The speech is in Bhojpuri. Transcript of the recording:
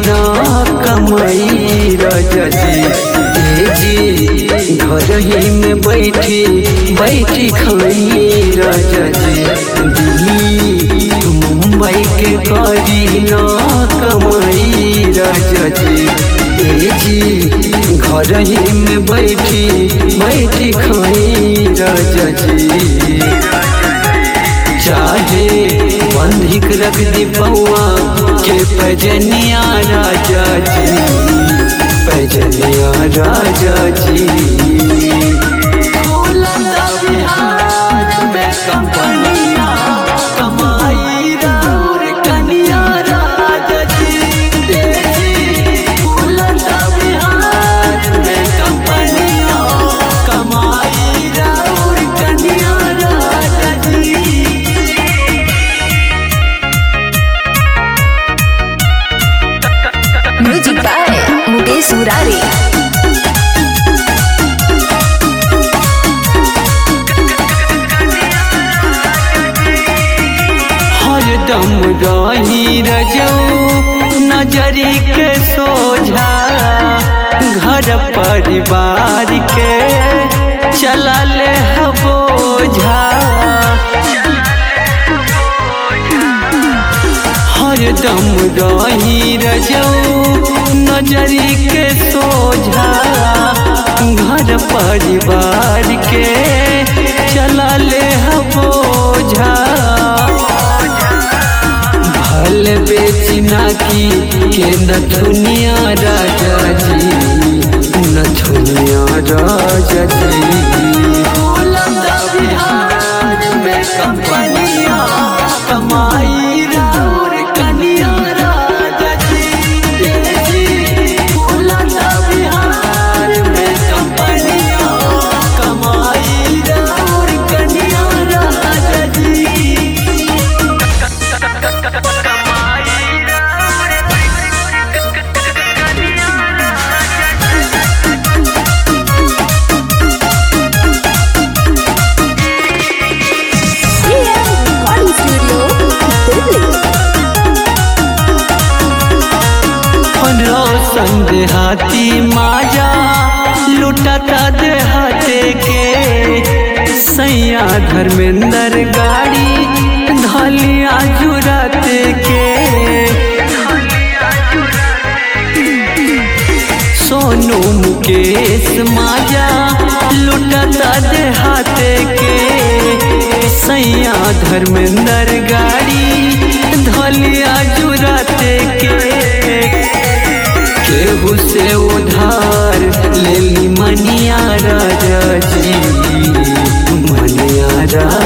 ना कमाई राजा जी ए जी घर ही में बैठी बैठी खाई राजा जी दिल्ली मुंबई के करी ना कमाई राजा जी ए जी घर ही में बैठी बैठी खाई राजा जी चाहे बंधिक रख दी पौआ के पैजनिया राजा जी पैजनिया राजा जी कंपनिया कमाई राउर कनिया राजा जी देसी फूलता बिहार में कंपनिया कमाई राउर कनिया राजा जी म्यूजिक बाय मुकेश मुरारी हरदम रही रजऊ नजरी के सोझा घर परिवार के चला ले बोझा हरदम रही रजऊ नजरी के सोझा घर परिवार के चला ले बोझा भल बेचना की के नथुनिया राजा जी नथुनिया राजा जी बिहार में कंपनिया कमाई राउर कनिया राजा जी देसी फूलता बिहार में कंपनिया कमाई राउर कनिया राजा जी रिकॉर्डिंग स्टूडियो दिल्ली रोशन देहाती माजा लुटता देहाते के सैया धर्मेंद्र गाड़ी धलिया जुराते के सोनू मुकेश माजा लुटता देहाते के सैया धर्मेंद्र गाड़ी धलिया जुराते के केहू से उधार ले ली मनिया राजा जी मनिया राजा